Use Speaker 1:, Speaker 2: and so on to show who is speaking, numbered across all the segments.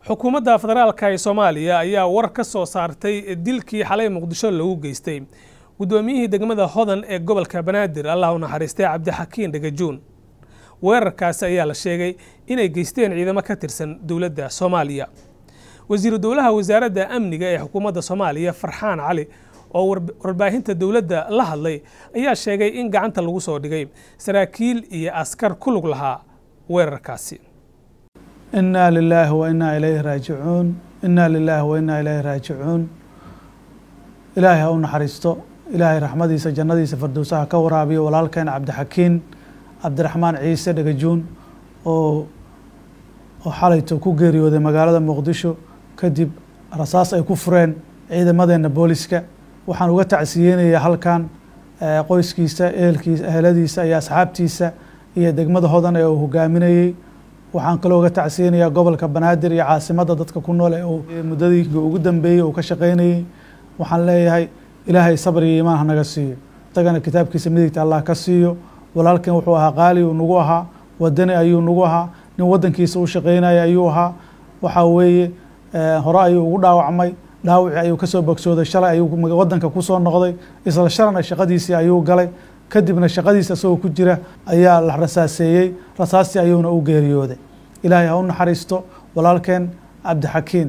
Speaker 1: xukuumadda federaalka ee soomaaliya ayaa war ka soo saartay dilkii xalay muqdisho lagu geystay guddoomiyihii degmada hodan ee gobolka banaadir allah u naxariistay cabdixakiin dhagajuun weerarkaasi ayaa la sheegay inay geysteen ciidamo ka tirsan dowladda soomaaliya wasiiru dowlaha wasaaradda amniga ee xukuumadda soomaaliya farxaan cali oo warbaahinta dowladda la hadlay ayaa sheegay in gacanta lagu soo dhigay saraakiil iyo askar ku lug lahaa weerarkaasi
Speaker 2: inaa lilaahi wa inaa ilayhi raajicuun inaa lilaahi wa inaa ilayhi raajicuun ilaahay ha u naxariisto ilaahay raxmadiisa jannadiisa fardowsaha ka waraabiyo walaalkeen cabdixakiin cabdiraxmaan ciise dhagajuun oo oo xalayto ku geeriyooday magaalada muqdisho kadib rasaas ay ku fureen ciidamadeenna booliska waxaan uga tacsiyeynayaa halkan qoyskiisa ehelkiisa eheladiisa iyo asxaabtiisa iyo degmada hodan ee uu hogaaminayey waxaan kaloo uga tacsiyeynayaa gobolka banaadir iyo caasimadda dadka ku nool ee uu muddadii ugu dambeeyey uu ka shaqeynayey waxaan leeyahay ilaahay sabr iyo iimaan hanaga siiyo isagana kitaabkiisa midigta allah ka siiyo walaalkan wuxuu ahaa qaali uu nagu ahaa wadani ayuu nagu ahaa nin waddankiisa u shaqeynaya ayuu ahaa waxaa weeye hore ayuu ugu dhaawacmay dhaawicii ayuu kasoo bogsooday shalay ayuu waddanka kusoo noqday isla shalana shaqadiisii ayuu galay kadibna shaqadiisa isagoo ku jira ayaa la rasaaseeyey rasaastii ayuuna u geeriyooday ilaahay ha u naxariisto walaalkeen cabdixakiin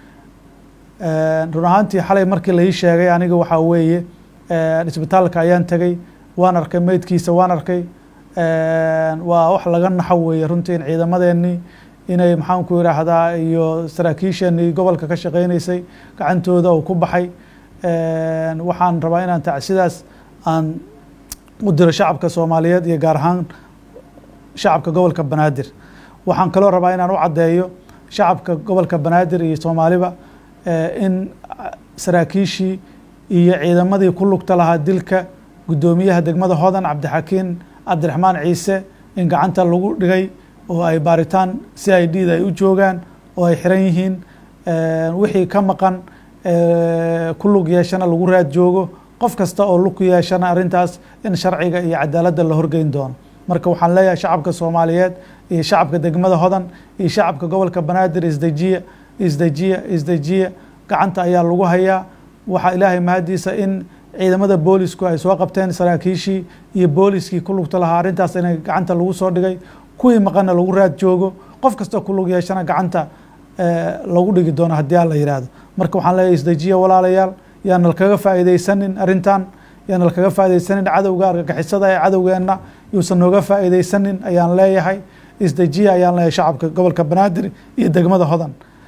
Speaker 2: run ahaantii xalay markii lai sheegay aniga waxaa weeye isbitaalka ayaan tegey waan arkay meydkiisa waan arkay waa wax laga naxo weeye runtii in ciidamadeenii inay maxaanku yidhaahdaa iyo saraakiisheenii gobolka ka shaqeyneysay gacantooda uu ku baxay waxaan rabaa inaan tacsidaas aan u diro shacabka soomaaliyeed iyo gaar ahaan shacabka gobolka banaadir waxaan kaloo rabaa inaan u caddeeyo shacabka gobolka banaadir iyo soomaaliba in saraakiishii iyo ciidamadii ku lugta lahaa dilka guddoomiyaha degmada hodan cabdixakiin cabdiraxmaan ciise in gacanta lagu dhigay oo ay baaritaan c i d da ay u joogaan oo ay xiran yihiin wixii ka maqan ku lug yeeshana lagu raad joogo qof kasta oo lug ku yeeshana arrintaas in sharciga iyo cadaaladda la horgeyn doono marka waxaan leeyahay shacabka soomaaliyeed iyo shacabka degmada hodan iyo shacabka gobolka banaadir isdejiya isdejiya isdejiya gacanta ayaa lagu hayaa waxaa ilaahay mahadiisa in ciidamada boolisku ay soo qabteen saraakiishii iyo booliskii ku lugta lahaa arrintaas inay gacanta lagu soo dhigay kuwii maqanna lagu raad joogo qof kastoo ku lug yeeshana gacanta lagu dhigi doono haddii aan la yidhaahdo marka waxaan leeyahay isdejiya walaalayaal yaana lakaga faa'iidaysanin arrintan yaana lakaga faa'iidaysanin cadowga argagixisada ee cadowgeenna yuusan nooga faa'iidaysanin ayaan leeyahay isdejiya ayaan leeyahay shacabka gobolka banaadir iyo degmada hodan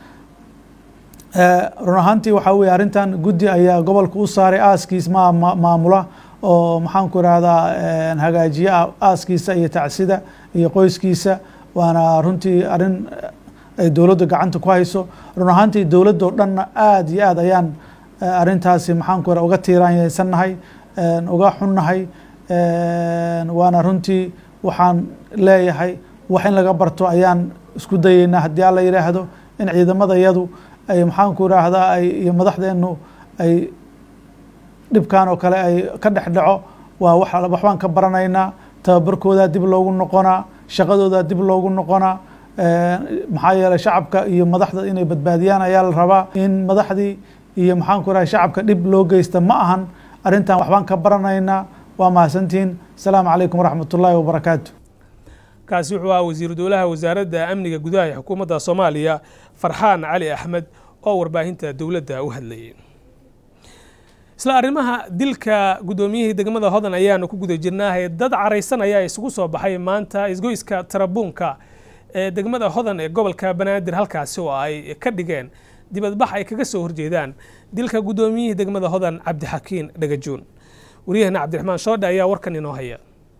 Speaker 2: run ahaantii waxaa weye arrintan guddi ayaa gobolka u saaray aaskiis ma maamula oo maxaanku irahdaa hagaajiye aaskiisa iyo tacsida iyo qoyskiisa waana runtii arrin ay dowladda gacanta ku hayso run ahaantii dowladdo dhanna aada iyo aad ayaan arrintaasi maxaanku ira uga tiiraanyeysannahay uga xunnahay waana runtii waxaan leeyahay wax in laga barto ayaan isku dayeynaa haddii alla yidhaahdo in ciidamada yadu ay maxaanku iraahdaa ay iyo madaxdeenu ay dhibkan oo kale ay ka dhex dhaco waa wa waxbaan ka baranaynaa tababarkoodaa dib loogu noqonaa shaqadoodaa dib loogu noqonaa maxaa yeeley shacabka iyo madaxda inay badbaadiyaan ayaa la rabaa in madaxdii iyo maxaanku iraha shacabka dhib loo geysta ma ahan arrintan waxbaan ka baranaynaa waa mahadsantihiin asalaamu calaykum waraxmat ullaahi wabarakaatu
Speaker 1: kaasi wuxuu ahaa wasiiru dowlaha wasaaradda amniga gudaha ee xukuumadda soomaaliya farxaan cali axmed oo warbaahinta dowladda u hadlayay isla arrimaha dilka guddoomiyihii degmada hodan ayaanu ku guda jirnaahay dad caraysan ayaa isugu soo baxay maanta isgoyska tarabuunka ee degmada hodan ee gobolka banaadir halkaasi oo ay ka dhigeen dibadbax ay kaga soo horjeedaan dilka guddoomiyihii degmada hodan cabdixakiin dhagajuun wariyahana cabdiraxmaan shoodhe ayaa warkan inoo haya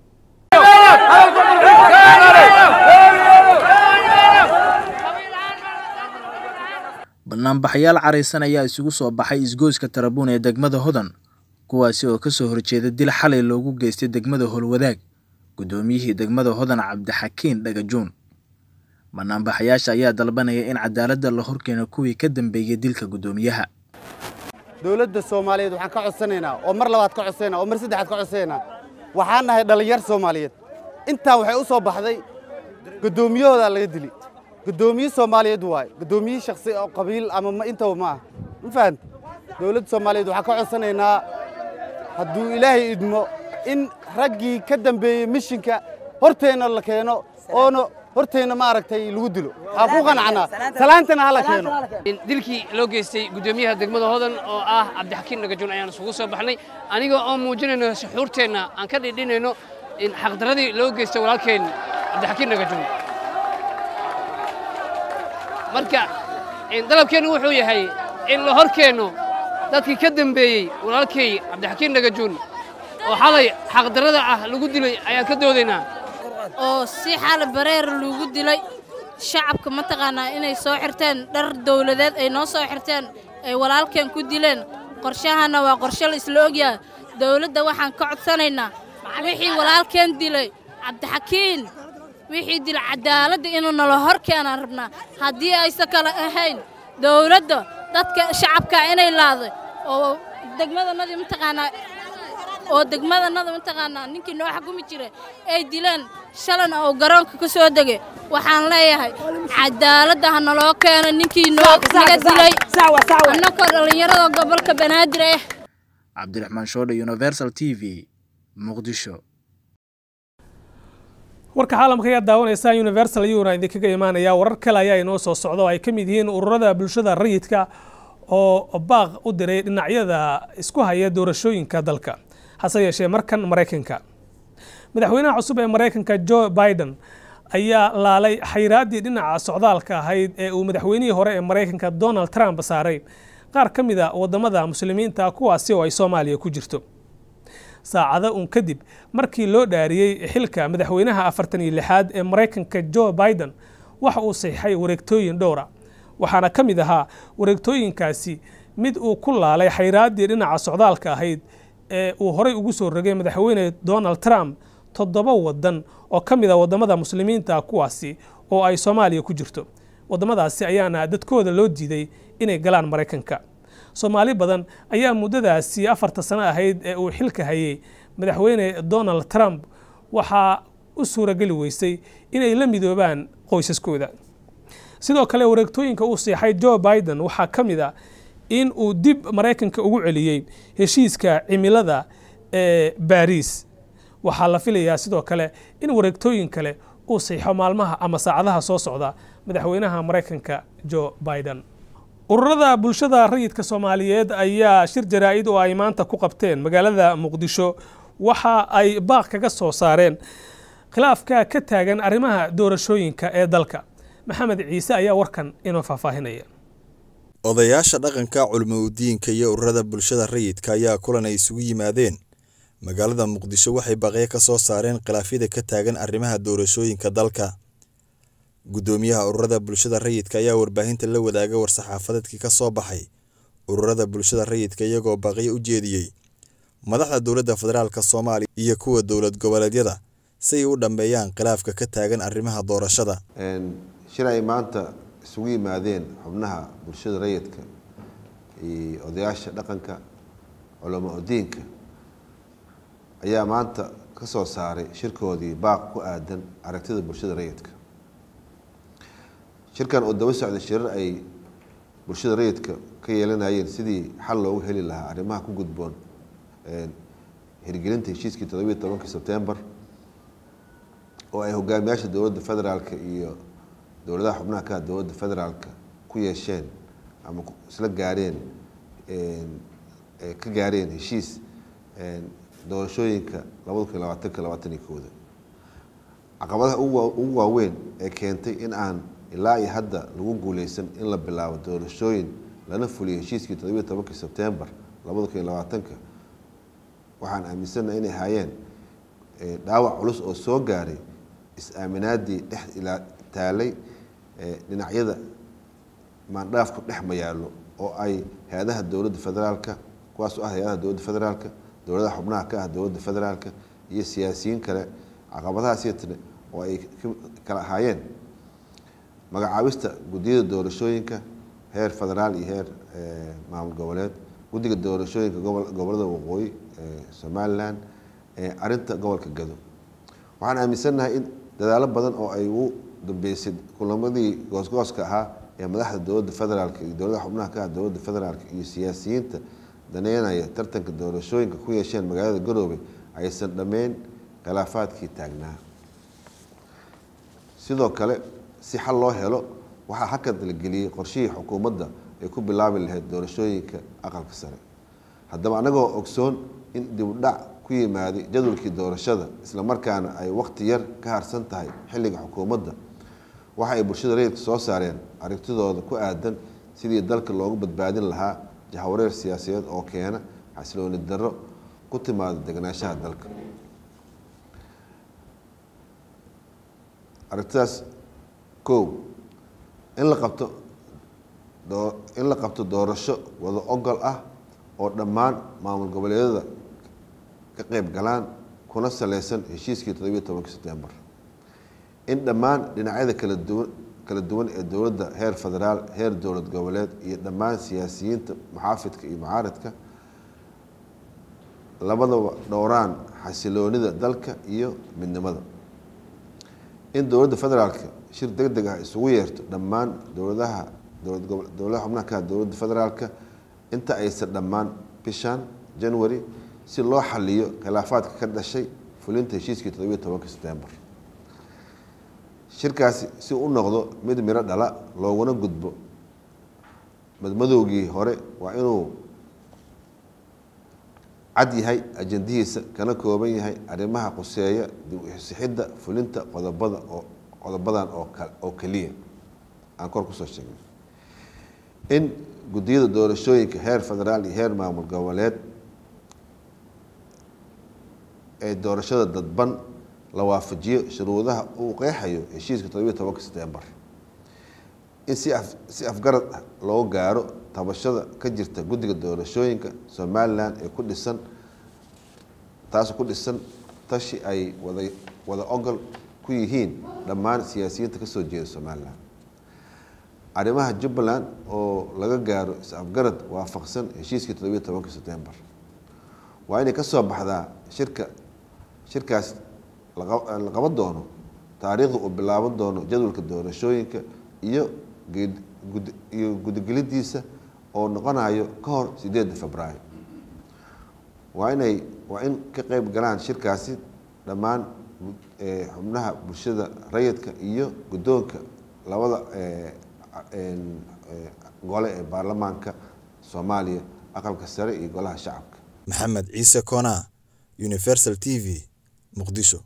Speaker 3: banaanbaxayaal caraysan ayaa isugu soo baxay isgoyska tarabuun ee degmada hodan kuwaasi oo kasoo horjeeda dil xalay loogu geystay degmada holwadaag guddoomiyihii degmada hodan cabdixakiin dhagajuun banaanbaxayaasha ayaa dalbanaya in cadaaladda la horkeeno kuwii ka dambeeyey dilka guddoomiyaha
Speaker 4: dowladda soomaaliyeed waxaan ka codsanaynaa oo mar labaad ka codsanayna oo mar saddexaad ka codsanaynaa waxaan nahay dhallinyar soomaaliyeed intaan waxay u soo baxday guddoomiyahoodaa laga dili guddoomiye soomaaliyeed waaye guddoomiye shaksi oo qabiil ama ma intaba ma ah ma fahanta dowladda soomaaliyeed waxaan ka codsanaynaa hadduu ilaahay idmo in raggii ka dambeeyey mishinka horteenna la keeno oona horteenna ma aragtay lagu dilo waxaan ku qanacnaa salaantana hala keeno
Speaker 5: dilkii loo geystay guddoomiyaha degmada hodan oo ah cabdixakiin dhagajuun ayaan isugu soo baxnay aniga oo muujinayno suxuurteenna aan ka dhidhinayno in xaqdaradii loo geystay walaalkeen cabdixakiin dhagajuun marka dalabkeennu wuxuu yahay in la hor keenno dadkii ka dambeeyey walaalkay cabdixakiin dhagajuun oo xalay xaqdarrada ah lagu dilay ayaan ka doodaynaa
Speaker 6: oo si xal bareer lagu dilay shacabka mataqaanaa inay soo xirteen dhar dawladeed ay noo soo xirteen ay walaalkeen ku dileen qorshahana waa qorshe la isla ogyahay dawladda waxaan ka codsanaynaa wixii walaalkeen dilay cabdixakiin wixii dila cadaaladda inuu nala hor keenaan rabnaa haddii aysan kale ahayn dawladda dadka shacabka inay laaday oo degmadanadii mataqaanaa oo degmadanada mataqaanaa ninkii noo xakumi jiray ay dileen shalana oo garoonka ka soo degay waxaan leeyahay cadaaladda ha naloo keeno ninkii noo naga dilay annakoo dhallinyarada gobolka banaadir ah
Speaker 3: cabdiraxmaan shoodhe universal t v muqdisho
Speaker 1: warka caalamka ayaa daawanaysa universal iyuuna idinkaga imaanaya warar kale ayaa inoo soo socda oo ay ka mid yihiin ururada bulshada rayidka oo baaq u diray dhinacyada isku haya doorashooyinka dalka hase yeeshee markan maraykanka madaxweynaha cusub ee maraykanka joe biden ayaa laalay xayraaddii dhinaca socdaalka ahayd ee uu madaxweynihii hore ee maraykanka donald trump saaray qaar ka mid a waddamada muslimiinta kuwaasi oo ay soomaaliya ku jirto saacado un kadib markii loo dhaariyey xilka madaxweynaha afartan iyo lixaad ee maraykanka joe biden waxa uu saxiixay wareegtooyin dhowra waxaana ka mid ahaa wareegtooyinkaasi mid uu ku laalay xayraaddii dhinaca socdaalka ahayd ee uu horey ugu soo rogay madaxweyne donald trump toddoba waddan oo ka mid a waddamada muslimiinta kuwaasi oo ay soomaaliya ku jirto waddamadaasi ayaana dadkooda loo diiday inay galaan maraykanka soomaali badan ayaa muddadaasi afarta sano ahayd ee uu xilka hayay madaxweyne donald trump waxaa u suurageli weysay inay la midoobaan qoysaskooda sidoo kale wareegtooyinka uu siixay joe biden waxaa ka mid a in uu dib maraykanka ugu celiyey heshiiska cimilada ee baariis waxaa la filayaa sidoo kale in wareegtooyin kale uu siixo maalmaha ama saacadaha soo socda madaxweynaha maraykanka joe biden ururada bulshada rayidka soomaaliyeed ayaa shir jaraa'id oo ay maanta ku qabteen magaalada muqdisho waxa ay baaq kaga soo saareen khilaafka ka taagan arrimaha doorashooyinka ee dalka maxamed ciise ayaa warkan inoo faahfaahinaya
Speaker 7: odayaasha dhaqanka culmoudiinka iyo ururada bulshada rayidka ayaa kulan ay isugu yimaadeen magaalada muqdisho waxay baqyo ka soo saareen khilaafyada ka taagan arrimaha doorashooyinka dalka guddoomiyaha ururada bulshada rayidka ayaa warbaahinta la wadaaga war-saxaafadeedkii ka soo baxay ururada bulshada rayidka iyagoo baqyo u jeediyey madaxda dowladda federaalk soomaaliya iyo kuwa dowlad goboleedyada si ay u dhammeeyaan khilaafka ka taagan arrimaha doorashada
Speaker 8: shir ay maanta isugu yimaadeen xubnaha bulshada rayidka iyo odayaasha dhaqanka culamo diinka ayaa maanta ka soo saaray shirkoodii baaq ku aadan aragtida bulshada rayidka shirkan oo daba socday shirar ay bulshada rayidka ka yeelanayeen sidii xal loogu heli lahaa arrimaha ku gudboon hirgelinta heshiiskii todobiiyo tobankii sebtembar oo ay hogaamiyaasha dowladda federaalka iyo dowladaha xubnaha ka dowladda federaalka ku yeesheen ama isla gaareen ka gaareen heshiis doorashooyinka labada kun labaatanka labaataniyo kooda caqabadaha ugu waaweyn ee keentay in aan ilaa iyo hadda lagu guuleysan in la bilaabo doorashooyin lana fuliyo heshiiskii todobiiyo tobankii sebtembar labada kun iyo labaatanka waxaan aaminsanaha inay ahaayeen dhaawac culus oo soo gaaray is-aaminaadii dhex ilaa taalay dhinacyada maandhaafku dhex mayaalo oo ay hay-adaha dowladda federaalka kuwaas oo ah hay-adaha dowladda federaalka dowladaha xubnaha ka ah dowladda federaalka iyo siyaasiyiin kale caqabadahaasitne oo ay kala ahaayeen magacaabista guddiyada doorashooyinka heer federaal iyo heer maamul goboleed guddiga doorashooyinka gobolada waqooyi somalilan arinta gobolka gado waxaan aaminsannahay in dadaalo badan oo ay u dambeysay kulamadii goosgooska ahaa ee madaxda dowladda federaalk iyo dowladaha xubnaha ka ah dowladda federaalk iyo siyaasiyiinta daneynaya tartanka doorashooyinka ku yeesheen magaalada garoobe aysan dhammeyn khilaafaadkii taagnaa sidoo kale si xal loo helo waxaa hakad la geliyey qorshihii xukuumadda ay ku bilaabi lahayd doorashooyinka aqalka sare haddaba annagoo ogsoon in dibudhac ku yimaaday jadwalkii doorashada islamarkaana ay waqti yar ka harsan tahay xilliga xukuumadda waxa ay bulshada rayidka soo saareen aragtidooda ku aadan sidii dalka loogu badbaadin lahaa jahawareer siyaasadeed oo keena xasilooni darro ku timaada deganaanshaha dalka aragtidaas kow in la qabto in la qabto doorasho wada ogol ah oo dhammaan maamul goboleedyada ka qeyb galaan kuna saleysan heshiiskii toddobiyo tobanki setembar in dhammaan dhinacyada kala duwan kala duwan ee dowladda heer federaal heer dowlad goboleed iyo dhammaan siyaasiyiinta muxaafidka iyo mucaaradka labadaba dhowraan xasiloonida dalka iyo midnimada in dowladda federaalka shir deg deg ah isugu yeerto dhammaan dowladaha dowladaha xubnaha ka dowladda federaalka inta aysan dhammaan bishan january si loo xaliyo khilaafaadka ka dhashay fulinta heshiiskii toddobiyo tobanka setembar shirkaasi si u noqdo mid miro dhala looguna gudbo madmadowgii hore waa inuu cad yahay ajandihiisa kana kooban yahay arrimaha quseeya dib usixidda fulinta qodobada oo qodobadan oo oo keliya aan kor kusoo sheegnay in guddiyada doorashooyinka heer federaal iyo heer maamul goboleed ee doorashada dadban la waafajiyo shuruudaha uu qeexayo heshiiska toddobiyo tobanka setembar in si af si afgarad ah loo gaaro tabashada ka jirta guddiga doorashooyinka somalilan ee ku dhisan taas ku dhisan tashi ay wada wada ogol ku yihiin dhammaan siyaasiyiinta kasoo jeeda somalilan arrimaha jubbaland oo laga gaaro is-afgarad waafaqsan heshiiskii toddobiyo tobanka setembar waa inay kasoo baxdaa shirka shirkaas la qaban doono taariikhda uu bilaaban doono jadwalka doorashooyinka iyo iyo guddigelidiisa oo noqonayo ka hor sideedda februaayo waa inay waa in ka qeyb galaan shirkaasi dhammaan xubnaha bulshada rayidka iyo guddoonka labada gole ee baarlamaanka soomaaliya aqalka sare iyo golaha shacabka
Speaker 7: maxamed ciise koona universal t v muqdisho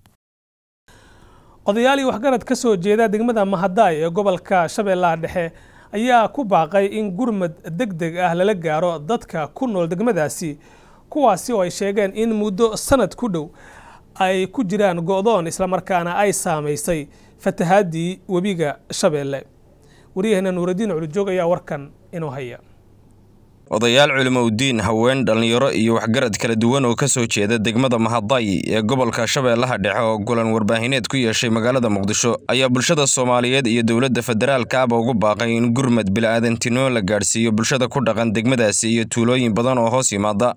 Speaker 1: odayaal iyo waxgarad ka soo jeeda degmada mahadaay ee gobolka shabeellaha dhexe ayaa ku baaqay in gurmad deg deg ah lala gaaro dadka ku nool degmadaasi kuwaasi oo ay sheegeen in muddo sanad ku dhow ay ku jiraan go'doon islamarkaana ay saamaysay fatahaadii webiga shabeelle waryaheena nuuraddiin culujoog ayaa warkan inoo haya
Speaker 9: odayaal culimo udiin haween dhallinyaro iyo waxgarad kala duwan oo ka soo jeeda degmada mahaday ee gobolka shabeellaha dhexe oo gulan warbaahineed ku yeeshay magaalada muqdisho ayaa bulshada soomaaliyeed iyo dowladda federaalka aba ugu baaqay in gurmad bila'aadantinimo la gaadhsiiyo bulshada ku dhaqan degmadaasi iyo tuulooyin badan oo hoos yimaada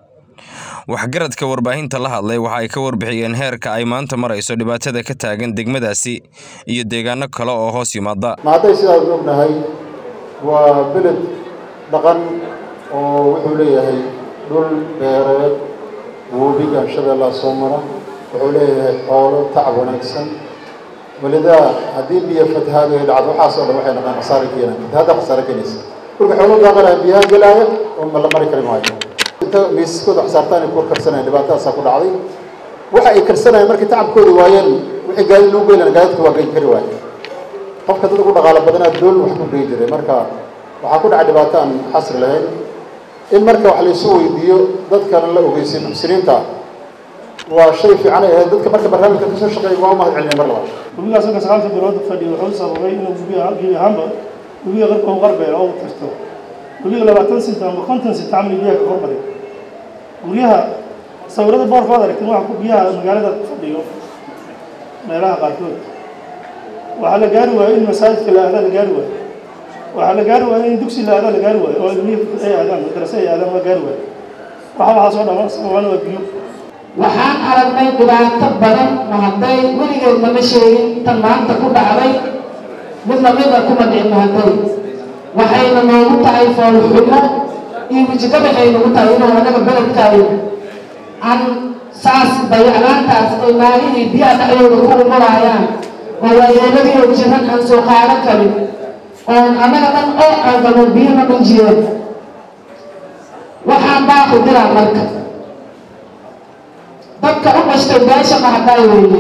Speaker 9: waxgaradka warbaahinta la hadlay waxa ay ka warbixiyeen heerka ay maanta marayso dhibaatada ka taagan degmadaasi iyo deegaano kale oo hoos yimaada
Speaker 10: mahaday sidaad ognahay waa beled dhaqan oo wuxuu leeyahay dhul beereed webiga shabeellaha soo mara wuxuu leeyahay xoolo tacab wanaagsan walidaa haddii biyo fatahaadu ay dhacdo waxaasoo dhan waxay dhaqaan khasaare keenaan fatahaadda khasaare keenaysa dhulka xoolo daaqanaya biyaha gelaaya oo ma la mari kari maayo inta miisaskooda xasaartaan ay ku karsanayaan dhibaatadaasaa ku dhacday waxa ay karsanayaan markay tacabkooda waayeen wixii gaadi lagu geylan gaadidka waa geyn kari waaye qofka dad ugu dhaqaalo badanaa doon wax ku geyi jiray marka waxaa ku dhacay dhibaato aan xasri lahayn in marka wax laysu weydiiyo dadkana la ogeysiyo muxsiniinta waa shay fiican ay ahayd dadka marka barnaamijka kasoo shaqeeya waa u mahad celinay mar labaad
Speaker 11: webigaas marka sagaalka bilood fadhiya wuxuu sababay inuu webiga gebi ahaanba webiga qarka u qarbeelo oo tirto webiga labaatan sinta ama konton sinta camal biyaha ka hormaray guryaha sawirada boorkood aragteen waxa ku biyaha magaalada ku fadhiyo meelaha qaarkood waxaa la gaari waayo in masaajidka la aada la gaari waayo waxaa la gaari waayo in dugsi la aada la gaari waayo oo ilmihii ay aadaan madrase ay aadaan waa gaari waayo waxa waxaasoo dhan sababana waa biyo
Speaker 12: waxaan aragnay dhibaato badan ma hadday weligeed nama sheegin tan maanta ku dhacday mid lamida kuma dhicin mahaday waxayna noogu tahay foolxumo iyo wejigabaxay nagu tahay inuu anaga beledkaayo aan saas dayaclaantaas ay maalihii biyaha dhexdooda ku umaraayaan oo waayeeladii oo jiran aan soo qaadan karin oon annaga dhan oo aagano biyana dhujiyeen waxaan baaqu diraa marka dadka u dhashtay beesha mahadaay weeye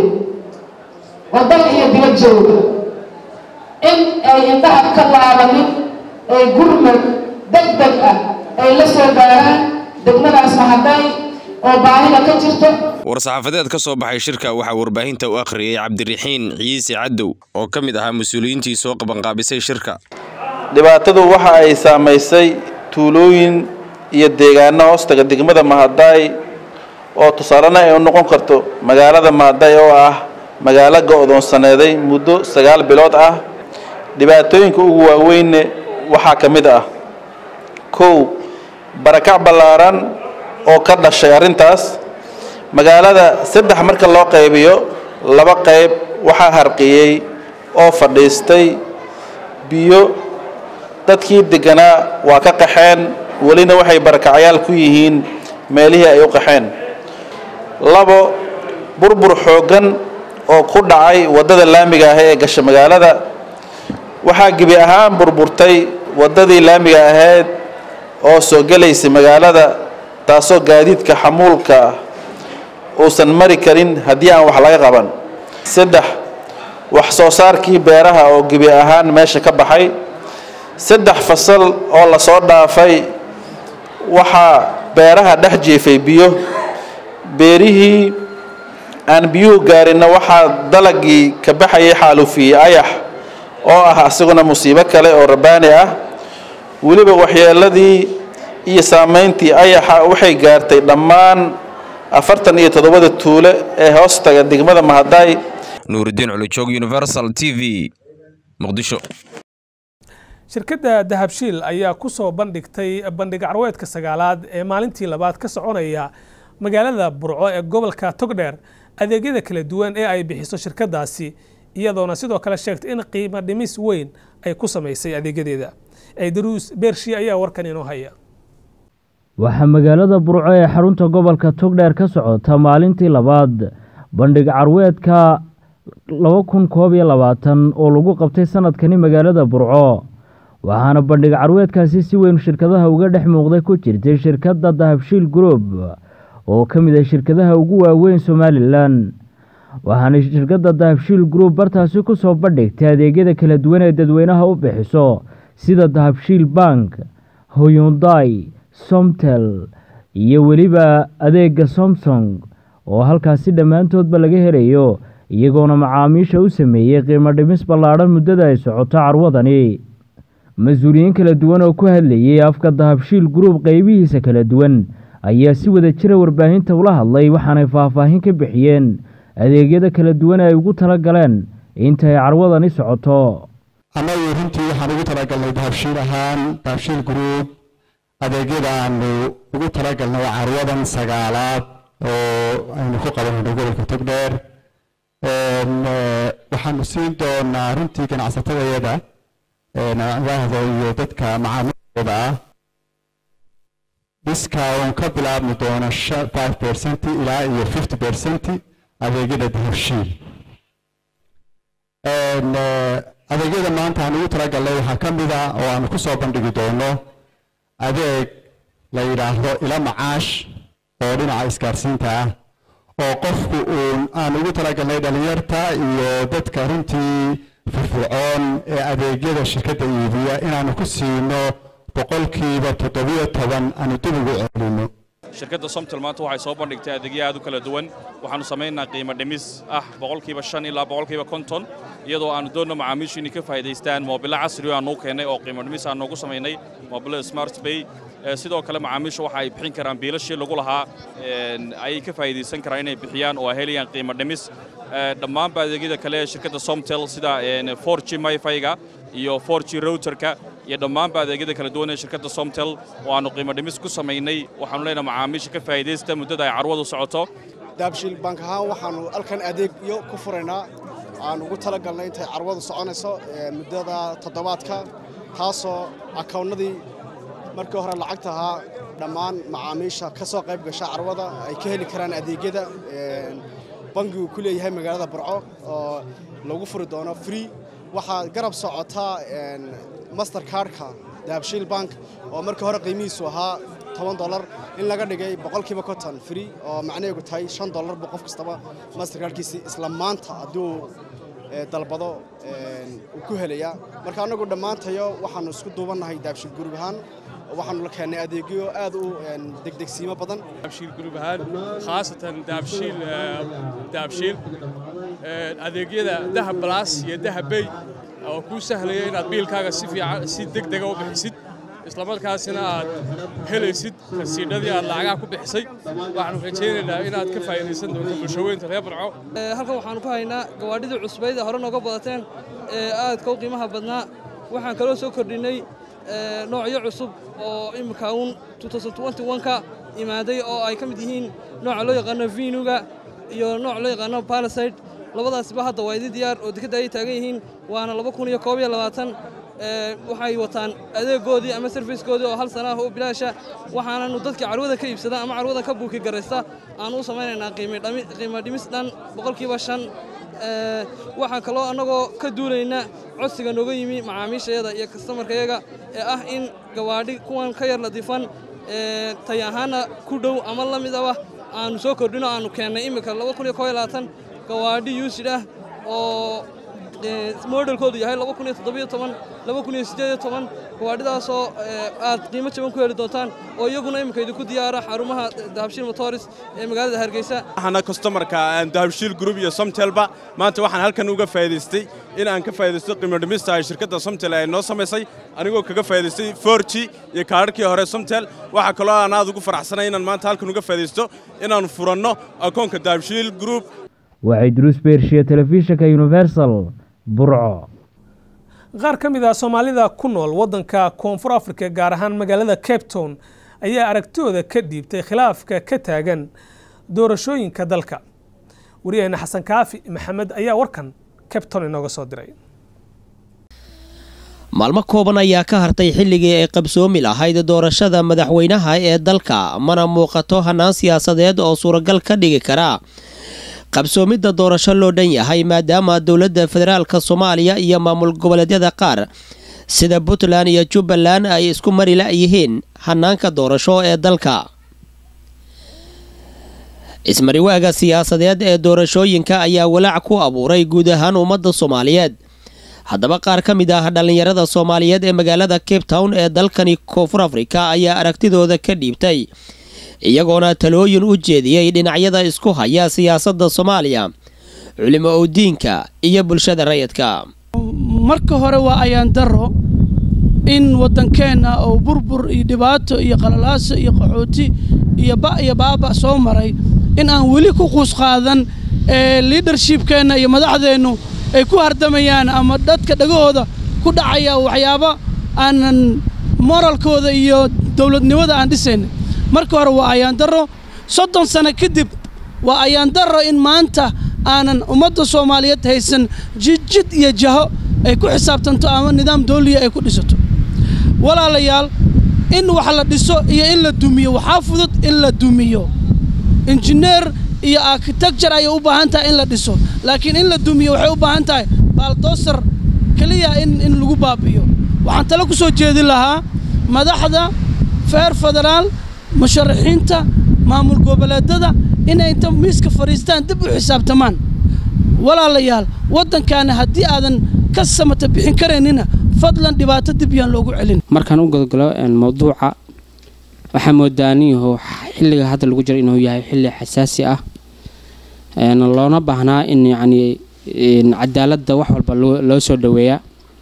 Speaker 12: oo dal iyo bilo jooga in ay indhaha ka laabanin ay gurmad deg deg ah ay la soo gaaraan degmadaas mahadaay oo baahida ka jirto
Speaker 9: war-saxaafadeed ka soo baxay shirka waxaa warbaahinta u akhriyey cabdiraxiin ciise cadow oo ka mid ahaa mas-uuliyiintii soo qabanqaabisay shirka
Speaker 13: dhibaatadu waxa ay saamaysay tuulooyin iyo deegaano hoostaga degmada mahadaay oo tusaalena ay u noqon karto magaalada mahadaay oo ah magaalo go-doonsaneeday muddo sagaal bilood ah dhibaatooyinka ugu waaweynne waxaa ka mid ah kow barakac ballaaran oo ka dhashay arrintaas magaalada saddex marka loo qaybiyo laba qayb waxaa harqiyey oo fadhiistay biyo dadkii degganaa waa ka qaxeen welina waxay barakacyaal ku yihiin meelihii ay u qaxeen labo burbur xooggan oo ku dhacay waddada laamiga ah ee gasha magaalada waxaa gebi ahaan burburtay waddadii laamiga ahayd oo soo gelaysay magaalada taasoo gaadiidka xamuulka uusan mari karin haddii aan wax laga qaban saddex wax soo saarkii beeraha oo gebi ahaan meesha ka baxay saddex fasal oo lasoo dhaafay waxaa beeraha dhex jiifay biyo beerihii aan biyuhu gaarinna waxaa dalagii ka baxayay xaalufiyey ayax oo ah isaguna musiibo kale oo rabaani ah weliba waxyeeladii iyo saamayntii ayaxa waxay gaartay dhammaan afartan iyo toddobada tuule ee hoostaga degmada mahadaay
Speaker 9: nuuridiin culujoog universal t v muqdisho
Speaker 1: shirkadda dahabshiil ayaa ku soo bandhigtay bandhig carweedka sagaalaad ee maalintii labaad ka soconaya magaalada burco ee gobolka togdheer adeegyada kala duwan ee ay bixiso shirkaddaasi iyadoona sidoo kale sheegtay in qiimo dhimis weyn ay ku samaysay adeegyadeeda ciidaruus beershi ayaa warkan inoo haya
Speaker 14: waxaa magaalada burco ee xarunta gobolka togdheer ka socota maalintii labaad bandhig carweedka laba kun koob iyo labaatan oo lagu qabtay sanadkani magaalada burco waxaana bandhig carweedkaasi si weyn shirkadaha uga dhex muuqday ku jirtay shirkadda dahabshiil group oo ka mid ah shirkadaha ugu waaweyn somalilan waxaana shirkadda dahabshiil group bartaasi ku soo bandhigtay adeegyada kala duwan ee dadweynaha u bixiso sida dahabshiil bank hoyunday somtel iyo weliba adeega somsong oo halkaasi dhammaantoodba laga helayo iyagoona macaamiisha u sameeyey qiimo dhimis ballaadhan muddada ay socoto carwadani mas-uuliyiin kala duwan oo ku hadlayay afka dahabshiil group qeybihiisa kala duwan ayaa si wada jira warbaahinta ula hadlay waxaanay faahfaahin ka bixiyeen adeegyada kala duwan ay ugu tala galeen inta ay carwadani socoto
Speaker 15: annagu runtii waxaan ugu talagalnay dahabshiil ahaan dahabshiil group adeegyada aanu ugu talagalnay carwadan sagaalaad oo aynu ku qabanayno gobolka togdheer waxaanu siin doonaa runtii ganacsatadayada nacdahda iyo dadka macaamiilooda ah discount ka bilaabmi doona five percent ilaa iyo fifty percent adeegyada dahabshiil adeegyada maanta aan ugu talagalnay waxaa ka mid ah oo aanu ku soo bandhigi doono adeeg la yidhaahdo ila macaash oo dhinaca isgaarsiinta ah oo qofku uun aan ugu talagalnay dhalinyarta iyo dadka runtii firfircoon ee adeegyada shirkadda iibiya inaanu ku siino boqolkiiba toddobiyo toban aanu dib ugu celino
Speaker 16: shirkadda somtel maanta waxay soo bandhigtay adeegyo aad u kala duwan waxaannu samaynaa qiimo dhimis ah boqolkiiba shan ilaa boqolkiiba konton iyadoo aannu doonno macaamiishu inay ka faa'iidaystaan moobilo casri oo aannu keennay oo qiimo dhimis aan noogu samaynay moobilo smart bay sidoo kale macaamiishu waxa ay bixin karaan biilashii lagu lahaa ayay ka faa'iidaysan karaan inay bixiyaan oo ay helayaan qiimo dhimis dhammaanba adeegyada kale ee shirkadda somtel sida 4g myfyga iyo 4g routerka iyo dhammaanba adeegyada kala duwan ee shirkadda somtel oo aannu qiimo dhimis ku samaynay waxaannu leenahay macaamiisha ka faa'iidaysta muddada ay carwadu socoto
Speaker 17: daabshiil bank ahaan waxaannu halkan adeegyo ku furaynaa aan ugu talagalnay intay carwadu soconayso muddada toddobaadka taasoo akawnnadii markii hore lacagta ahaa dhammaan macaamiisha ka soo qayb gasha carwada ay ka heli karaan adeegyada bangigu ku leeyahay magaalada burco oo lagu furi doono free waxaa garab socotaa master cardka dahabshiil bank oo markii hore qiimihiisu ahaa toban dolar in laga dhigay boqolkiiba konton free oo macnaheegu tahay shan dollar buu qof kastaba master cardkiisi isla maanta hadduu dalbado uu ku helayaa marka annagu dhammaantayo waxaannu isku duubannahay dahabshiil gurub ahaan waxaanu la keennay adeegyo aad u degdegsiimo badan
Speaker 18: dahabshiil gurub ahaan khaasatan dahabshiil dahabshiil adeegyada dahab balaas iyo dahab bey oo kuu sahlaya inaad biilkaaga si fiican si degdega u bixisid islamarkaasina aad helaysid rasiidhadii aad lacagaha ku bixisay waxaanu rajaynaynaa inaad ka faa'iidaysan doonto bulshaweynta reer burco
Speaker 19: halkan waxaanu ku haynaa gawaadhidii cusbayd ee hore nooga badateen ee aadka u qiimaha badnaa waxaan kaloo soo kordhinnay noocyo cusub oo imika uun ka imaaday oo ay ka mid yihiin nooca loo yaqaano vinuga iyo nooc loo yaqaano balaside labadaasba hadda waa idin diyaar oo dekadda ay taagan yihiin waana waxay wataan adeegoodii ama sarfiskoodii oo hal sana ah oo bilaasha waxaananu dadka carwada ka iibsada ama carwada ka buuki garaysta aanu u samaynaynaa qiimo dhimis dhan boqolkiiba shan waxaan kaloo annagoo ka duulayna codsiga nooga yimi macaamiishayada iyo kastamarkayaga ee ah in gawaadhi kuwan ka yar ladiifan tay ahaana ku dhow ama la mid aba aanu soo kordhino aanu keennay iminka gawaadhi yuusid ah oo modelkoodu yahay gawaadhidaasoo aad qiimo jaban ku heli doontaan oo iyaguna iminka idinku diyaara xarumaha dahabshiil motors ee magaalada hargeysa
Speaker 20: waxaana customarka dahabshiil group iyo somtelba maanta waxaan halkan uga faa'iidaystay in aan ka faa'iidaysto qiimo dhimista ay shirkadda somtel ay noo samaysay anigoo kaga faa'iidaystay forji iyo kaadharkii hore somtel waxaa kaloo aan aad ugu faraxsanay inaan maanta halkan uga faa'iidaysto inaan furanno akoonka dahabshiil group
Speaker 14: waxay duruus beershiye telefishinka universal burco
Speaker 1: qaar ka mid ah soomaalida ku nool waddanka koonfur afrika gaar ahaan magaalada cape town ayaa aragtooda ka dhiibtay khilaafka ka taagan doorashooyinka dalka wariyaheenna xasan kaafi maxamed ayaa warkan cape town inooga soo diray
Speaker 21: maalmo kooban ayaa ka hartay xilligii ay qabsoomi lahayd doorashada madaxweynaha ee dalka mana muuqato hannaan siyaasadeed oo suuragal ka dhigi kara qabsoomidda doorasho loo dhan yahay maadaama dowladda federaalka soomaaliya iyo maamul goboleedyada qaar sida puntland iyo jubbaland ay isku mari la-yihiin hanaanka doorasho ee dalka ismariwaaga siyaasadeed ee doorashooyinka ayaa walaac ku abuuray guud ahaan ummadda soomaaliyeed haddaba qaar ka mid ah dhallinyarada soomaaliyeed ee magaalada cape town ee dalkani koonfur afrika ayaa aragtidooda ka dhiibtay iyagoona talooyin u jeediyey dhinacyada isku haya siyaasadda soomaaliya culimo owdiinka iyo bulshada rayidka
Speaker 22: marka hore waa ayaan daro in waddankeenna oo burbur iyo dhibaato iyo qalalaaso iyo qaxooti iyo ba iyo baaba soo maray in aan weli ku quus qaadan ee liidarshibkeenna iyo madaxdeennu ay ku hardamayaan ama dadka dhagahooda ku dhacaya waxyaabo aanan moralkooda iyo dowladnimada aan dhisayn marka hore waa ayaan daro soddon sano kadib waa ayaan daro in maanta aanan ummadda soomaaliyeed haysan jidjid iyo jaho ay ku xisaabtanto ama nidaam dawliya ay ku dhisato walaalayaal in wax la dhiso iyo in la dumiyo waxaa fudud in la dumiyo injineer iyo architecture ayay u baahan tahay in la dhiso laakiin in la dumiyo waxay u baahan tahay baaldoosar keliya in in lagu baabi'iyo waxaan tale ku soo jeedin lahaa madaxda feer federaal musharaxiinta maamul goboleedada inay inta miiska fadhiistaan dib u xisaabtamaan walaalayaal waddankaana haddii aadan ka samata bixin karaynina fadlan dhibaato dib yaan loogu celin
Speaker 23: markaan u godgalo mawduuca waxaa moodaa ninyahow xilliga hadda lagu jiro inuu yahay xilli xasaasi ah loona baahnaa in yacni cadaaladda wax walba loo soo dhoweeyaa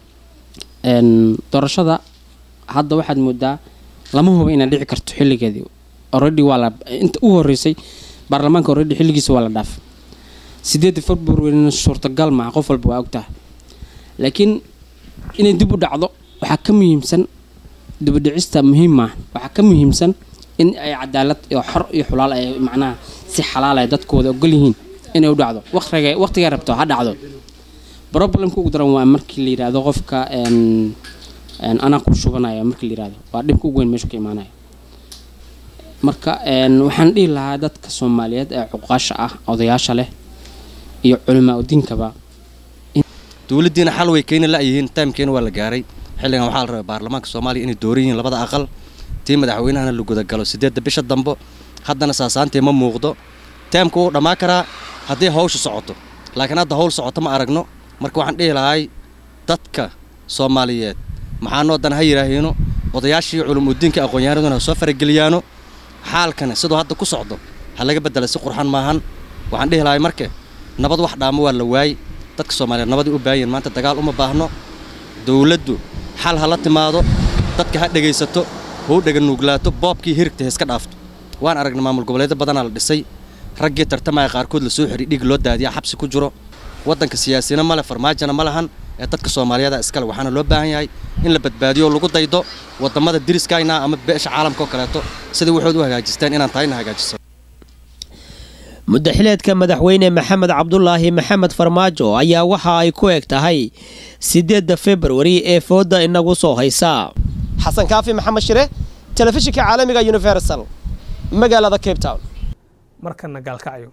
Speaker 23: doorashada hadda waxaad moodaa lama huba inay dhici karto xilligeedii already waa la inta u horreysay baarlamaanka already xilligiisa waa la dhaaf sideedda februarina suurtagal maaha qof walba waa ogtaha laakiin inay dib u dhacdo waxaa ka muhiimsan dibudhicista muhiim maaha waxaa ka muhiimsan in ay cadaalad iyo xor iyo xulaal ay macnaha si xalaal ay dadkooda ogol yihiin inay u dhacdo waqtiga waqtigay rabto ha dhacdo problemka ugu daran waa markii la yidhaahdo qofka anaa ku shubanaya markii la yidhaahdo waa dhibka ugu weyn meeshu ka imaanaya marka waxaan dhihi lahaa dadka soomaaliyeed ee cuqaasha ah odayaasha leh iyo culimaa udiinkaba
Speaker 2: dowladdiina xal way keeni la'yihiin taamkeena waa la gaaray xilligan waxaa la rabay baarlamaanka soomaaliya inay dooran yihiin labada aqal tii madaxweynahana la gudagalo siddeedda bisha dambo haddana saasaantee ma muuqdo taamka wuu dhammaan karaa haddii hawsha socoto laakiin hadda hawl socoto ma aragno marka waxaan dhihi lahay dadka soomaaliyeed maxaanoo dan ha yidhaahiino odayaashii culumudiinka aqoon-yahanaduna ha soo farageliyaano xaalkana siduu hadda ku socdo ha laga bedela si qurxan maahan waxaan dhihi lahay marke nabad wax dhaamo waa la waayey dadka soomaaliyeed nabaday u baahanyiin maanta dagaal uma baahno dowladdu xal ha la timaado dadka ha dhegaysato ha u dheganuuglaato boobkii hirigta ha iska dhaafto waan aragnay maamul goboleedyo badanaa la dhisay raggii tartamaya qaarkood lasoo xidhi dhiig loo daadiya xabsi ku jiro waddanka siyaasina male farmaajona ma lahan ee dadka soomaaliyeeda iskale waxaana loo baahan yahay in la badbaadiyo oo lagu daydo wadamada diriskayna ama beesha caalamka oo kaleeto sidai waxood u hagaajisteen inaan tahayna hagaajiso
Speaker 21: muddaxileedka madaxweyne maxamed cabdulaahi maxamed farmaajo ayaa waxa ay ku eg tahay sideedda februari ee fooda inagu soo haysa
Speaker 4: xasan kaafi maxamed shire telefishinka caalamiga universal magaalada cape town
Speaker 1: markana gaalkacyo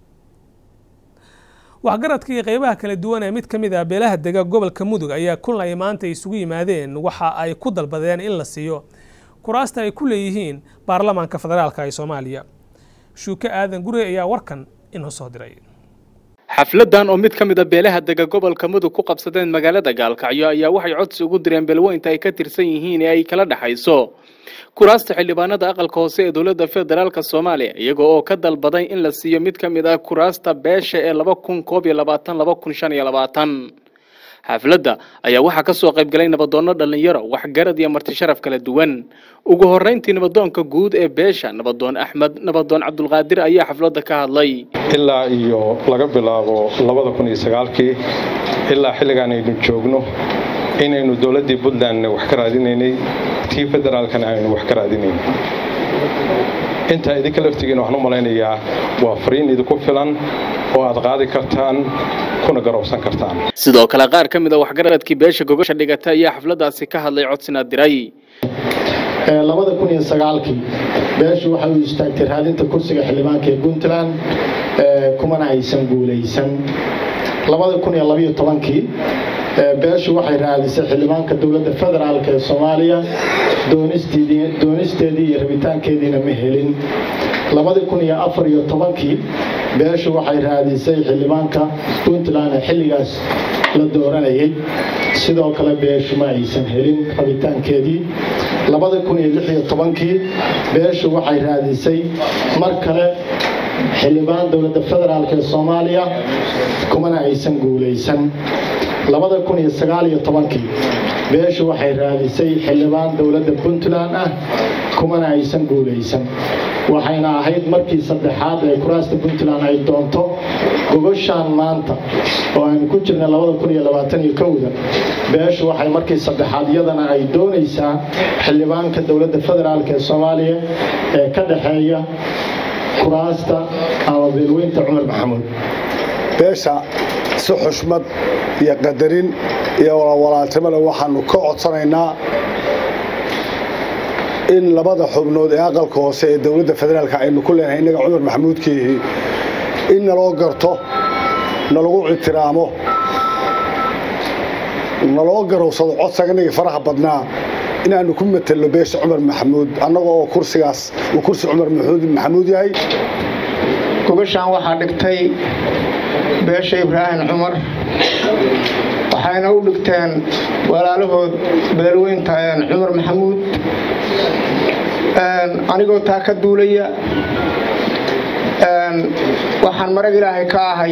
Speaker 1: waxgaradkii qeybaha kala duwan ee mid ka mid ah beelaha dega gobolka mudug ayaa kulan ay maanta isugu yimaadeen waxa ay ku dalbadeen in la siiyo kuraasta ay ku leeyihiin baarlamaanka federaalka ee soomaaliya shuuke aadan gure ayaa warkan inoo soo diray
Speaker 5: xafladan oo mid ka mid a beelaha dega gobolka mudug ku qabsadeen magaalada gaalkacyo ayaa waxay codsi ugu direen beelweynta ay ka tirsan yihiin ee ay kala dhexayso kuraasta xildhibaanada aqalka hoose ee dowladda federaalk soomaaliya iyagoo oo ka dalbaday in la siiyo mid ka mid ah kuraasta beesha ee laba kun koob iyo labaatan laba kun shan iyo labaatan xafladda ayaa waxaa ka soo qayb galay nabadoonno dhallinyaro waxgarad iyo marti sharaf kala duwan ugu horrayntii nabadoonka guud ee beesha nabadoon axmed nabadoon cabdulqaadir ayaa xafladda ka hadlay
Speaker 24: ilaa iyo laga bilaabo labada kun iyo sagaalkii ilaa xilligaan aynu joogno inaynu dowladdii puntlandna wax ka raadinaynay tii federaalkana aynu wax ka raadinayn intaa idinka laftigiina waxaan u malaynayaa waa fariin idinku filan oo aad qaadi kartaan kuna garowsan kartaan
Speaker 5: sidoo kale qaar ka mid a waxgaradkii beesha gogosha dhigata ayaa xafladdaasi ka hadlay codsina diray
Speaker 10: labada kun iyo sagaalkii beeshu waxay u istaagtay raadinta kursiga xildhibaanka ee puntland kumana aysan guulaysan labada kun iyo labayo tobankii beeshu waxay raadisay xildhibaanka dowladda federaalk ee soomaaliya doonisteedii iyo rabitaankeediina ma helin labadii kun iyo afar iyo tobankii beeshu waxay raadisay xildhibaanka puntland ee xilligaas la dooranayay sidoo kale beeshu ma aysan helin rabitaankeedii labada kun iyo lix iyo tobankii beeshu waxay raadisay mar kale xildhibaan dowladda federaalk ee soomaaliya kumana aysan guulaysan labada kun iyo sagaal iyo tobankii beeshu waxay raadisay xildhibaan dowladda puntland ah kumana aysan guulaysan waxayna ahayd markii saddexaad ee kuraasta puntland ay doonto gogoshaan maanta oo aynu ku jirnay labada kun iyo labaatan iyo kowda beeshu waxay markii saddexaad iyadana ay doonaysaa xildhibaanka dowladda federaalk ee soomaaliya ee ka dhexeeya kuraasta ama beelweynta cumar maxamuud
Speaker 25: beesha si xushmad iyo qadarin iyo walaaltimole waxaanu ka codsanaynaa in labada xubnood ee aqalka hoose ee dowladda federaalka aynu ku leenahay innaga cumar maxamuudkiihi in naloo garto nalagu ictiraamo naloo garowsado codsaganagii faraha badnaa inaanu ku matelno beesha cumar maxamuud annaga oo kursigaas uu kursi cumar maxamuud yahay
Speaker 26: gogashaan waxaa dhigtay beesha ibraahim cumar waxayna u dhigteen walaalahood beelweynta cumar maxamuud anigoo taa ka duulaya waxaan marag ilaahay ka ahay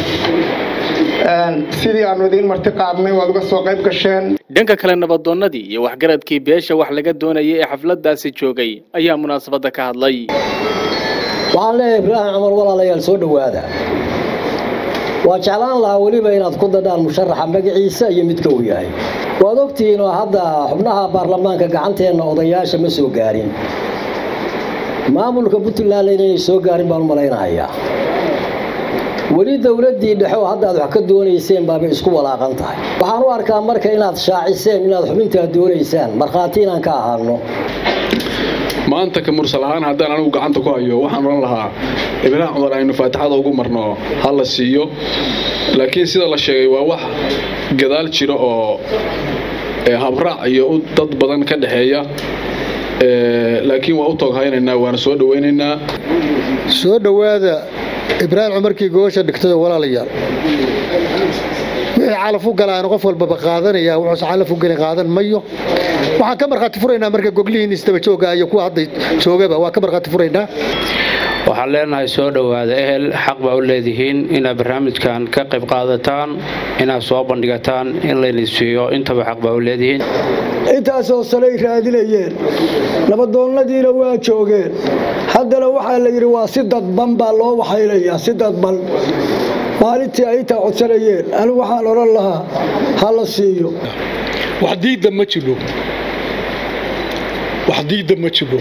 Speaker 26: sidii aanu idiin marti qaadnay waad uga soo qayb gasheen
Speaker 5: dhanka kale nabadoonnadii iyo waxgaradkii beesha wax laga doonayay ee xafladdaasi joogay ayaa munaasabadda ka hadlay
Speaker 27: waxaan leeyahay ibraahim cumar walaalayaal soo dhowaada waa jeclaan lahaa weliba inaad ku dadhaan musharaxa magaciisa iyo midka uu yahay waad ogtihiin oo hadda xubnaha baarlamaanka gacanteenna odayaasha ma soo gaarin maamulka puntlandna inay soo gaarin baan u malaynahayaa weli dowladdii dhexe oo hadda aad wax ka doonayseen baabay isku walaaqan tahay waxaan u arkaa marka inaad shaaciseen inaad xubintaa doonaysaan markhaati inaan ka ahaano
Speaker 3: maanta ka mursal ahaan haddaan anigu gacanta ku hayo waxaan odhan lahaa ibraahim cumar aynu faatixada ugu marno ha la siiyo laakiin sida la sheegay waa wax gadaal jiro oo habraac iyo dad badan ka dhexeeya laakiin waa u tooghaynaynaa waana soo dhawaynaynaa
Speaker 10: soo dhowaada ibraahim cumarkii goosha dhigtada walaalayaal wixii calaf u galaana qof walbaba qaadanaya wuxuuse calaf u gelin qaadan mayo waxaan ka markhaati furaynaa marka goglihiin isdaba jooga iyo kuwa hadda joogaba waa ka markhaati furaynaa
Speaker 6: waxaan leenahay soo dhowaada ehel xaq baa u leedihiin inaad barnaamijkan ka qayb qaadataan inaad soo bandhigataan in layna siiyo intaba xaq baa u leedihiin
Speaker 7: intaasoo salay raadinayeen nabadoonnadiina waa joogeen haddana waxaa la yidhi waa si dadban baa loo waxaynayaa si dadban maalintii ay intaa codsanayeen anigu waxaan odhan lahaa ha la siiyo
Speaker 8: wax diidda ma jiro wax diidda ma jiro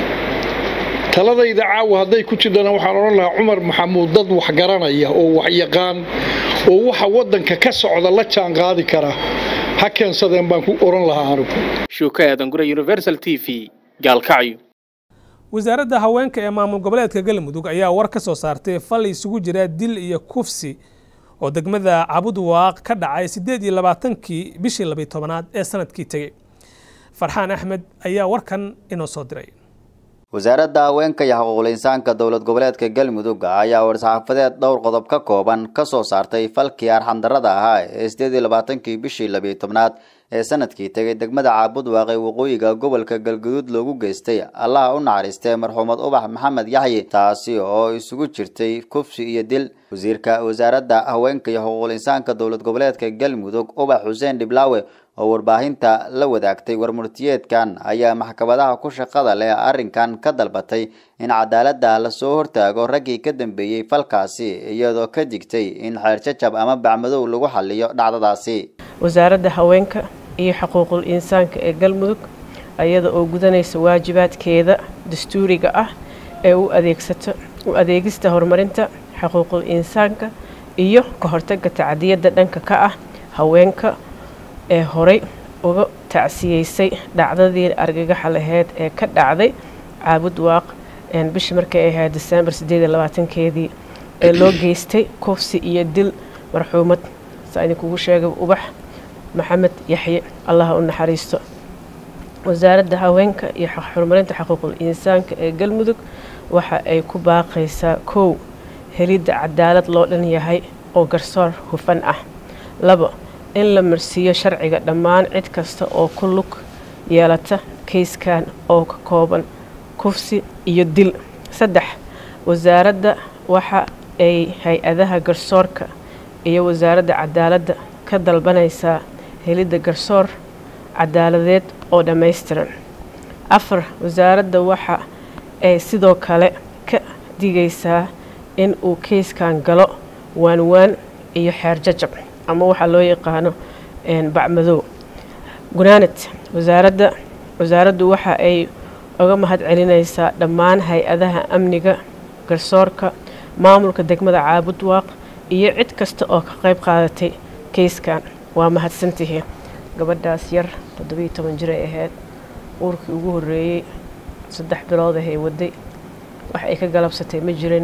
Speaker 8: taladayda caawa hadday ku jirtana waxaan odhan lahaa cumar maxamuud dad wax garanaya oo wax yaqaan oo waxa waddanka ka socda la jaan qaadi kara ha keensadeen baan ku odhan lahaa anigu
Speaker 5: shuuka aadan gure universal t v gaalkacyo
Speaker 1: wasaaradda haweenka ee maamul goboleedka galmudug ayaa war ka soo saartay fal isugu jira dil iyo kufsi oo degmada cabudwaaq ka dhacay siddeed iyo labaatankii bishii labiy tobanaad ee sanadkii tegey farxaan axmed ayaa warkan inoo soo diray
Speaker 11: wasaaradda haweenka iyo xuquuqul insaanka dowlad goboleedka galmudug ayaa war-saxaafadeed dhowr qodob ka kooban ka soo saartay falkii arxandarrada ahaa ee sideed iyo labaatankii bishii labiyo tobnaad ee sanadkii tegay degmada caabudwaaq ee waqooyiga gobolka galguduud loogu geystay allaha u naxariistay marxuumad ubax maxamed yaxyi taasi oo isugu jirtay kufsi iyo dil wasiirka wasaaradda haweenka iyo xuquuqul insaanka dowlad goboleedka galmudug ubax xuseen dhiblaawe oo warbaahinta la wadaagtay warmurtiyeedkan ayaa maxkamadaha ku shaqada leh arrinkan ka dalbatay in cadaaladda lasoo hortaago raggii ka dambeeyey falkaasi iyadoo ka digtay in xeerjajab ama bacmadow lagu xaliyo dhacdadaasi
Speaker 12: wasaaradda haweenka iyo xuquuqul insaanka ee galmudug iyada oo gudanaysa waajibaadkeeda dastuuriga ah ee u adeegsato u adeegista horumarinta xuquuqul insaanka iyo ka hortagga tacdiyadda dhanka ka ah haweenka ee horey uga tacsiyeysay dhacdadii argagaxa laheyd ee ka dhacday caabud waaq bishii markay ahayd desembar sideed iyo labaatankeedii ee loo geystay kufsi iyo dil marxuumad saa idinkugu sheegay ubax maxamed yaxye allaha u naxariisto wasaaradda haweenka iyo horumarinta xuquuqul insaanka ee galmudug waxa ay ku baaqaysaa kow helidda cadaalad loo dhan yahay oo garsoor hufan ah labo in la marsiiyo sharciga dhammaan cid kasta oo ku lug yeelata kayskan oo ka kooban kufsi iyo dil saddex wasaaradda waxa ay hay-adaha garsoorka iyo wasaaradda cadaaladda ka dalbanaysaa helidda garsoor cadaaladeed oo dhammaystiran afar wasaaradda waxa ay sidoo kale ka digaysaa in uu keyskan galo waanwaan iyo xeer jajab ama waxaa loo yaqaano bacmadow gunaanad wasaaradda wasaaraddu waxa ay uga mahad celinaysaa dhammaan hay-adaha amniga garsoorka maamulka degmada caabudwaaq iyo cid kasta oo ka qayb qaadatay keyskan waa mahadsantihiin gabadhaas yar toddobiiyo toban jiray ahayd uurkii ugu horreeyey saddex bilood ahay waday wax ay ka galabsatay ma jirin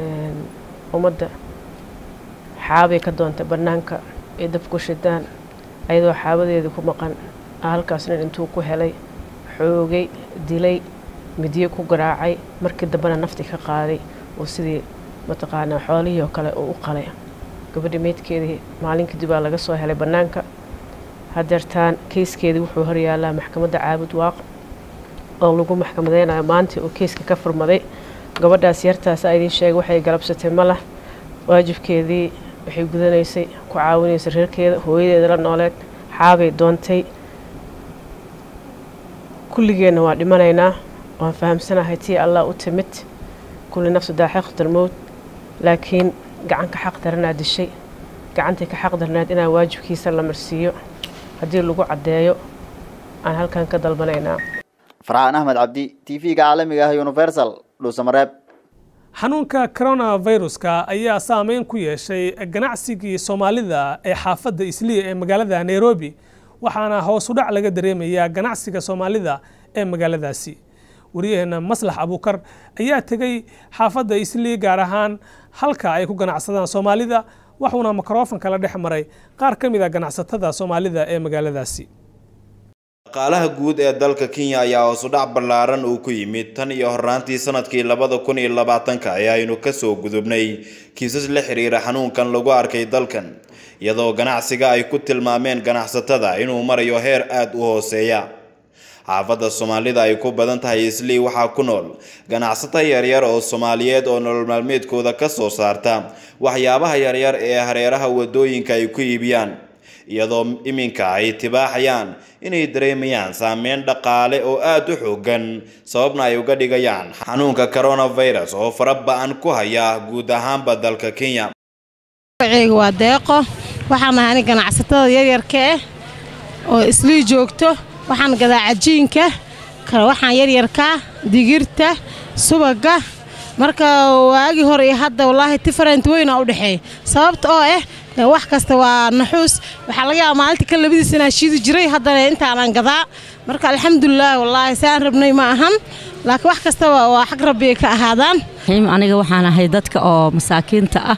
Speaker 12: ummadda xaabay ka doontay bannaanka ay dab ku shidaan ayadoo xaabadeedii ku maqan halkaas nin intuu ku helay xoogay dilay midyo ku garaacay markii dambena nafti ka qaaday oo sidii mataqaanaa xoolihii oo kale uu u qalay gabadha meydkeedii maalin kadib baa laga soo helay bannaanka hadeertaan keyskeedii wuxuu horyaalaa maxkamadda caabud waaq oo lagu maxkamadeynayo maanta uu keyska ka furmaday gabadhaas yartaasa idiin sheegay waxay galabsatay ma lah waajibkeedii waxay gudanaysay ku caawinaysay reerkeeda hooyadeeda la nooleed xaabay doontay kulligeenna waa dhimanaynaa waan fahamsanahay tii allah u timid kulli nafsu daaxiqatul mowt laakiin gacanka xaq daranaa dishay gacantii ka xaq darnaad inaa waajibkiisa la marsiiyo haddii lagu caddeeyo aan halkan ka dalbanaynaa
Speaker 11: farxaan axmed cabdi t v-ga caalamiga ah universal dhuusamareeb
Speaker 1: xanuunka coronaviruska ayaa saameyn ku yeeshay ganacsigii soomaalida ee xaafadda isliya ee magaalada nairobi waxaana hoos u dhac laga dareemayaa ganacsiga soomaalida ee magaaladaasi waryaheena maslax abuukar ayaa tegey xaafadda isliya gaar ahaan halka ay ku ganacsadaan soomaalida waxuuna mikrofonka la dhex maray qaar ka mid a ganacsatada soomaalida ee magaaladaasi
Speaker 9: dhaqaalaha guud ee dalka kenya ayaa hoosudhac ballaaran uu ku yimid tan iyo horraantii sanadkii labada kun iyo labaatanka ee aynu kasoo gudubnay kiisas la xiriira xanuunkan lagu arkay dalkan iyadoo ganacsiga ay ku tilmaameen ganacsatada inuu marayo heer aada u hooseeya xaafadda soomaalida ay ku badan tahay islii waxaa ku nool ganacsato yaryar oo soomaaliyeed oo nolol maalmeedkooda ka soo saarta waxyaabaha yaryar ee hareeraha wadooyinka ay ku iibiyaan iyadoo iminka ay tibaaxayaan inay dareemayaan saameyn dhaqaale oo aada u xoogan sababna ay uga dhigayaan xanuunka coronavirus oo fara ba-an ku haya guud ahaanba dalka kenya
Speaker 13: magaceyga waa deeqo waxaan ahay ani ganacsatada yaryarka ah oo islii joogto waxaan gadaa cajiinka waxaan yaryarkaa digirta subaga marka waagii hore iyo hadda wallaahi different weyna u dhexeeya sababta oo ah wax kasta waa naxuus waxaa laga yaaba maalintii ka labadiis inaan shiidi jiray haddana intaanaan gadaa marka alxamdulilah wallaahi saan rabnay ma ahan laakiin wax kastaba waa xag rabbi ay ka ahaadaan
Speaker 15: aniga waxaan ahay dadka oo masaakiinta ah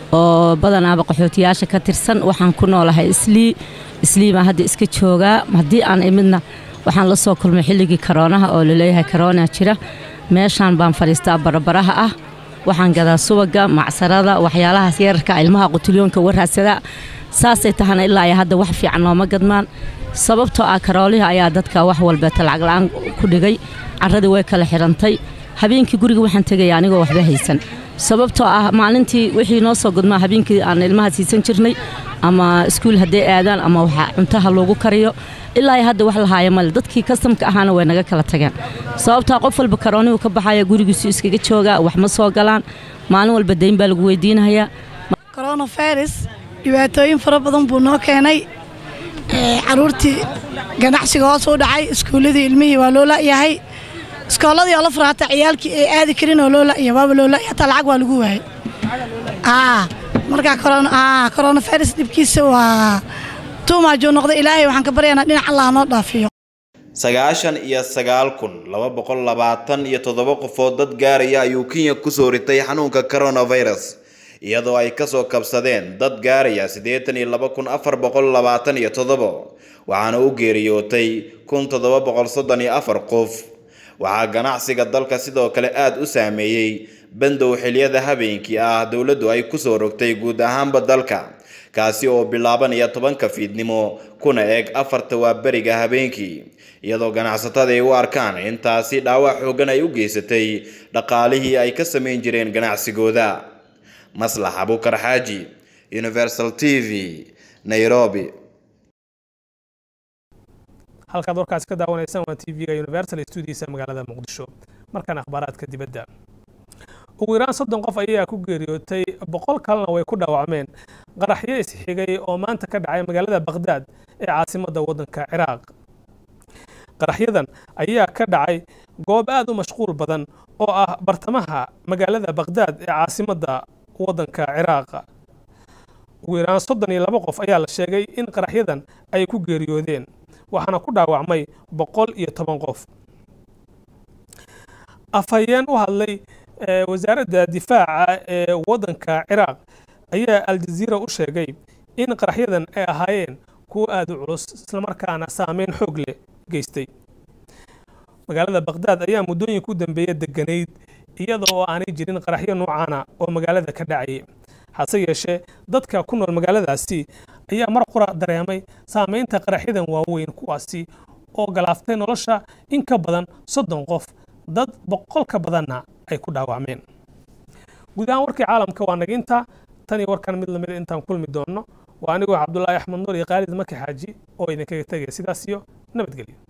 Speaker 15: oo badanaaba qaxootiyaasha ka tirsan waxaan ku noolahay islii islii baan hadda iska joogaa haddii aan imidna waxaan la soo kulmay xilligii karoonaha oo laleeyahay karoona jira meeshaan baan fadhiistaa barabaraha ah waxaan gadaa subaga macsarada waxyaalahaas yararka ilmaha qutulyoonka waraadsada saasay tahana ilaa ay hadda wax fiican nooma gadmaan sababtoo ah karoolihi ayaa dadka wax walbeeta lacag la-aan ku dhigay carradii way kala xidhantay habeenkii guriga waxaan tegaya anigoo waxba haysan sababtoo ah maalintii wixii noo soo gudmaa habeenkii aan ilmaha siisan jirnay ama iskuul hadday aadaan ama waxa cuntaha loogu kariyo ilaa hadda wax lahaaya male dadkii kastamka ahaana way naga kala tageen sababtaa qof walba karoonihu ka baxaya gurigiisu iskaga joogaa wax ma soo galaan maalin walba dayn baa lagu weydiinahayaa
Speaker 16: coronavirus dhibaatooyin fara badan buu noo keenay caruurtii ganacsiga hoos u dhacay iskuulladii ilmihii waa loo la'yahay iskooladii oo la fura hataa ciyaalkii ay aadi karin oo loo la'ya waaba loo la'ya hataa lacag waa lagu waayay markaa coronavirus dhibkiisa waa tuumaajuu noqday ilaahay waxaan ka baryaynaa dhinac allah noo dhaafiyo
Speaker 9: sagaashan iyo sagaal kun laba boqol labaatan iyo toddoba qofood dad gaaraya ayuu kenya kusoo ritay xanuunka coronavirus iyadoo ay kasoo kabsadeen dad gaaraya siddeetan iyo laba kun afar boqol labaatan iyo toddobo waxaana u geeriyootay kun toddoba boqol soddon iyo afar qof waxaa ganacsiga dalka sidoo kale aada u saameeyey bandow xiliyada habeenkii ah dowladdu ay kusoo rogtay guud ahaanba dalka kaasi oo bilaabanaya tobanka fiidnimo kuna eg afarta waa beriga habeenkii iyadoo ganacsatada ay u arkaan intaasi dhaawac xoogan ay u geysatay dhaqaalihii ay ka samayn jireen ganacsigooda maslax abukar xaaji universal t v nairobi
Speaker 1: halkaad warkaasi ka daawanaysaan waa t v-ga universal studiisa magaalada muqdisho markaan akhbaaraadka dibadda ugu yaraan soddon qof ayaa ku geeriyootay boqol kalena way ku dhaawacmeen qaraxyo isxigay oo maanta ka dhacay magaalada bakhdad ee caasimadda waddanka ciraaq qaraxyadan ayaa ka dhacay goob aad u mashquul badan oo ah bartamaha magaalada bakhdad ee caasimadda waddanka ciraaq ugu yaraan soddon iyo laba qof ayaa la sheegay in qaraxyadan ay ku geeriyoodeen waxaana ku dhaawacmay boqol iyo toban qof afhayeen u hadlay wasaaradda difaaca ee waddanka ciraaq ayaa aljaziira u sheegay in qaraxyadan ay ahaayeen kuwo aada u culus islamarkaana saameyn xoog leh geystay magaalada bakhdad ayaa muddooyinka u dambeeya deganayd iyada oo aanay jirin qaraxyo noocaana oo magaalada ka dhacayay hase yeeshee dadka ku nool magaaladaasi ayaa mar qura dareemay saameynta qaraxyadan waaweyn kuwaasi oo galaaftay nolosha in ka badan soddon qof dad boqol ka badanna ay ku dhaawacmeen guud ahaan warkii caalamka waa naginta tan iyo warkan mid lamid intaan kulmi doonno waa anigoo cabdulaahi axmed nuur iyo khaalid maki xaaji oo idinkaga tegaya sidaas iyo nabadgelyo